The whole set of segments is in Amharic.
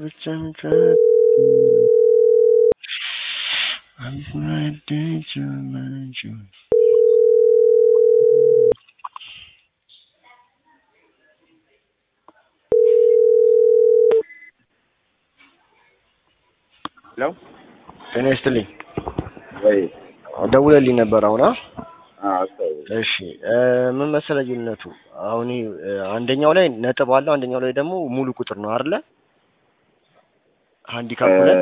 ብቻ ምታት ሄሎ ጤና ይስጥልኝ። ወይ ደውለልኝ ነበር አሁን። አ? አስተው እሺ እ ምን መሰለህ ልዩነቱ አሁን እ አንደኛው ላይ ነጥብ አለው፣ አንደኛው ላይ ደግሞ ሙሉ ቁጥር ነው አይደለ? ሃንዲካፕ ላይ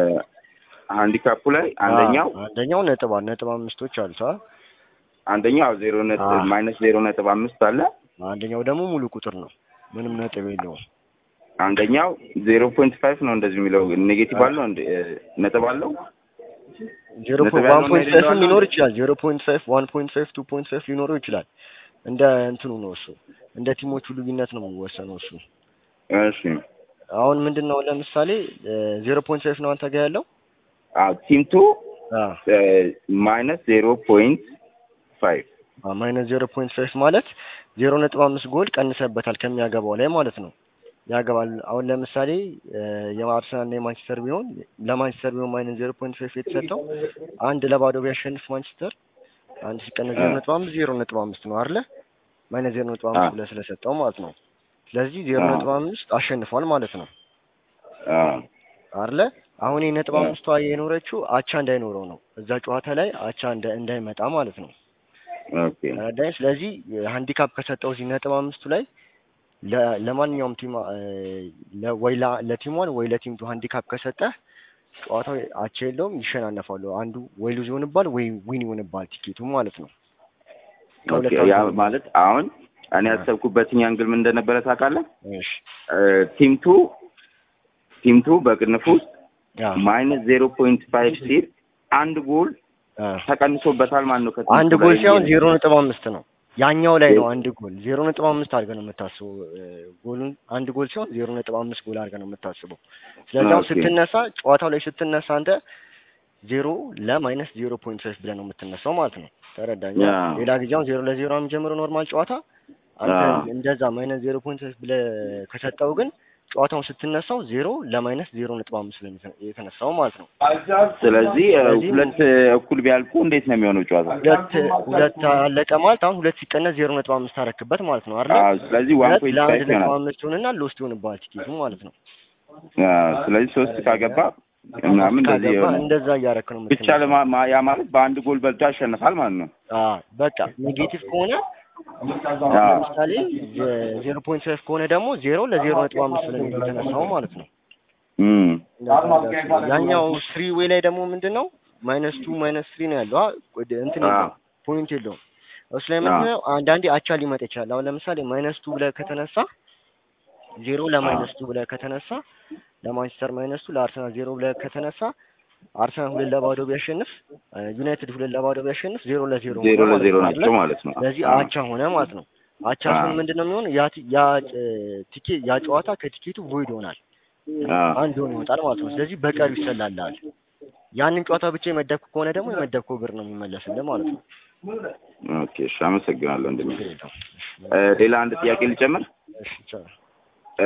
ሃንዲካፑ ላይ አንደኛው አዎ፣ አንደኛው ነጥብ አለ፣ ነጥብ አምስቶች አሉት። አ? አንደኛው ዜሮ ነጥብ አዎ። ማይነስ ዜሮ ነጥብ አምስት አለ። አንደኛው ደግሞ ሙሉ ቁጥር ነው፣ ምንም ነጥብ የለውም። አንደኛው ዜሮ ፖይንት ፋይቭ ነው እንደዚህ የሚለው ኔጌቲቭ አለው እንደ ነጥብ አለው። ዜሮ ነጥብ ዋን ያለው ፖይንት እና ፋይቭ የሌለው ሊኖር አለ? ይችላል። ዜሮ ፖይንት ፋይቭ ዋን ፖይንት ፋይቭ ቱ ፖይንት ፋይቭ ሊኖረው ይችላል። እንደ እንትኑ ነው እሱ፣ እንደ ቲሞቹ ልዩነት ነው የሚወሰነው እሱ። እሺ አሁን ምንድን ነው ለምሳሌ ዜሮ ፖይንት ፋይቭ ነው አንተ ጋር ያለው አዎ ቲም ቱ አ ማይነስ ዜሮ ፖይንት ፋይቭ ማይነስ ዜሮ ፖይንት ፋይቭ ማለት ዜሮ ነጥብ አምስት ጎል ቀንሰበታል ከሚያገባው ላይ ማለት ነው። ያገባል። አሁን ለምሳሌ እ የአርሰናል እና የማንቸስተር ቢሆን ለማንቸስተር ቢሆን ማይነስ ዜሮ ፖይንት ፋይቭ የተሰጠው አንድ ለባዶ ቢያሸንፍ ማንቸስተር አንድ ሲቀነስ ዜሮ ነጥብ አምስት ዜሮ ነጥብ አምስት ነው አይደለ? ማይነስ ዜሮ ነጥብ አምስት አዎ። ብለህ ስለሰጠው ማለት ነው። ስለዚህ ዜሮ አዎ። ነጥብ አምስት አሸንፏል ማለት ነው አዎ አይደለ? አሁን የነጥብ አዎ። አምስቷ የኖረችው አቻ እንዳይኖረው ነው እዛ ጨዋታ ላይ አቻ እንዳ- እንዳይመጣ ማለት ነው። ኦኬ ተረዳኝ። ስለዚህ ሃንዲካፕ ከሰጠው እዚህ ነጥብ አምስቱ ላይ ለ- ለማንኛውም ቲም እ ለ- ወይ ላ- ለቲም ዋን ወይ ለቲም ቱ ሃንዲካፕ ከሰጠህ ጨዋታው አቻ የለውም፣ ይሸናነፋሉ። አንዱ ወይ ሉዝ ይሆንባል ወይ ዊን ይሆንባል ቲኬቱ ማለት ነው። ከሁለት ኦኬ ያ አንዱ ነው። ማለት አሁን እኔ አዎ። ያሰብኩበትኝ አንግል ምን እንደነበረ ታውቃለህ? እሺ ቲም ቱ ቲም ቱ በቅንፍ ውስጥ ያ ማይነስ ዜሮ ፖይንት ፋይቭ ሲል አንድ ጎል አ ተቀንሶበታል ማለት ነው። ከቲም አንድ ቱ ጎል ላይ ሲሆን የሚል- ዜሮ ነጥብ አምስት ነው። ያኛው ላይ ነው አንድ ጎል ዜሮ ነጥብ አምስት አድርገህ ነው የምታስበው። እ ጎሉን አንድ ጎል ሲሆን ዜሮ ነጥብ አምስት ጎል አድርገህ ነው የምታስበው። ስለዚህ አሁን ኦኬ። ስትነሳ ጨዋታው ላይ ስትነሳ አንተ ዜሮ ለማይነስ ዜሮ ፖይንት ፋይቭ ብለህ ነው የምትነሳው ማለት ነው። ተረዳኝ። ያ። ሌላ ጊዜ አሁን ዜሮ ለዜሮ የሚጀምረው ኖርማል ጨዋታ አንተ ያ። እንደዛ ማይነስ ዜሮ ፖይንት ፋይቭ ብለህ ከሰጠው ግን ጨዋታውን ስትነሳው ዜሮ ለማይነስ ዜሮ ነጥብ አምስት ብለህ ነው የተነሳው ማለት ነው። ስለዚህ እ, ስለዚህ ሁለት እ, እኩል ቢያልቁ እንዴት ነው የሚሆነው ጨዋታ? ሁለት ሁለት አለቀ ማለት አሁን ሁለት ሲቀነስ ዜሮ ነጥብ አምስት አረክበት ማለት ነው አይደል? አዎ፣ ስለዚህ ዋን ሁለት ፖይንት ለአንድ ፋይቭ ነጥብ ይሆናል። አምስት ይሆንና ሎስት ይሆንብሃል ቲኬቱ ማለት ነው። አዎ፣ ስለዚህ ሶስት ካገባ ምናምን እንደዚህ ካገባ ይሆናል። እንደዛ እያረክ ነው ብቻ የምትነሳው። ለማ ማ- ያ ማለት በአንድ ጎል በልቶ ያሸንፋል ማለት ነው። አዎ በቃ ኔጌቲቭ ከሆነ አዎ። ለምሳሌ ዜሮ ፖይንት ፋይቭ ከሆነ ደግሞ ዜሮ ለዜሮ ነጥብ አምስት ብለህ ነው የተነሳው ማለት ነው። እም ያኛው ስሪ ዌይ ላይ ደግሞ ምንድን ነው ማይነስ ቱ ማይነስ ስሪ ነው ያለው አ- ወደ እንትን አዎ። የለውም ፖይንት የለውም። እሱ ላይ ምንድን ነው አንዳንዴ አቻ ሊመጣ ይችላል። አሁን ለምሳሌ ማይነስ ቱ ብለህ ከተነሳ ዜሮ ለማይነስ ቱ ብለህ ከተነሳ ለማንቸስተር ማይነስ ቱ ለአርሰናል ዜሮ ብለህ ከተነሳ አርሰናል ሁለት ለባዶ ቢያሸንፍ እ ዩናይትድ ሁለት ለባዶ ቢያሸንፍ ዜሮ ለዜሮ ሆነ ዜሮ ማለት ለዜሮ ነው ናቸው አይደለ? ማለት ነው። ስለዚህ አዎ። አቻ ሆነ ማለት ነው። አቻ አዎ። ሲሆን ምንድን ነው የሚሆነው? ያ ቲ- ያ እ ቲኬት ያ ጨዋታ ከቲኬቱ ቮይድ ይሆናል አዎ። አንድ ሆኖ ይወጣል ማለት ነው። ስለዚህ በቀሪው ይሰላልሃል። ያንን ጨዋታ ብቻ የመደብክ ከሆነ ደግሞ የመደብከው ብር ነው የሚመለስልህ ማለት ነው። ኦኬ፣ እሺ፣ አመሰግናለሁ ወንድሜ። ችግር የለውም። እ፣ ሌላ አንድ ጥያቄ ልጨምር። እሺ ይቻላል። እ፣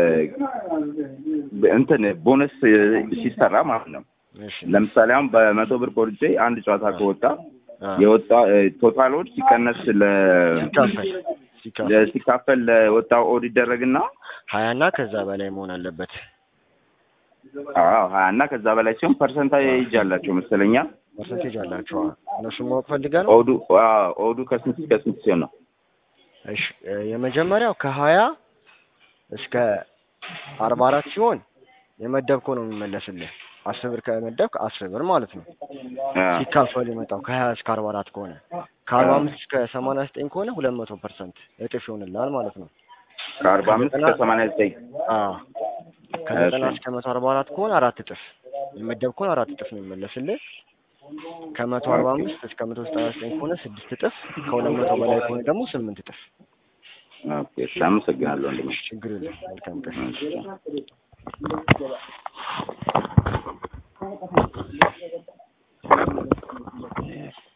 እንትን ቦነስ እ, ሲሰራ ማለት ነው። እሺ ለምሳሌ አሁን በመቶ ብር ቆርጬ አንድ ጨዋታ ከወጣ አ፣ የወጣ እ፣ ቶታል ኦድ ሲቀነስ ለ ሲካፈል ሲካፈል ለ- ሲካፈል ለወጣው ኦድ ይደረግና ሀያ እና ከዛ በላይ መሆን አለበት። አዎ ሀያ እና ከዛ በላይ ሲሆን ፐርሰንታይጅ አላቸው መሰለኛ። ፐርሰንቴጅ አላቸው። እነሱን ማወቅ ፈልገህ ነው? ኦዱ አዎ ኦዱ ከስንት እስከ ስንት ሲሆን ነው? እሺ እ፣ የመጀመሪያው ከሀያ እስከ አርባ አራት ሲሆን የመደብከው ነው የሚመለስልህ። አስር ብር ከመደብክ አስር ብር ማለት ነው። አ፣ ሲካፈል የመጣው ከሀያ እስከ አርባ አራት ከሆነ ከአርባ አምስት እስከ ሰማንያ ዘጠኝ ከሆነ ሁለት መቶ ፐርሰንት እጥፍ ይሆንልሃል ማለት ነው። ከአርባ አምስት እስከ ሰማንያ ዘጠኝ አዎ ከዘጠና እሺ። እስከ መቶ አርባ አራት ከሆነ አራት እጥፍ የመደብከውን አራት እጥፍ ነው የሚመለስልህ። ከመቶ አርባ አምስት እስከ መቶ ዘጠና ዘጠኝ ከሆነ ስድስት እጥፍ፣ ከሁለት መቶ በላይ ከሆነ ደግሞ ስምንት እጥፍ። ኦኬ፣ እሺ፣ አመሰግናለሁ ወንድሜ። ችግር የለም። መልካም ቀን። እሺ።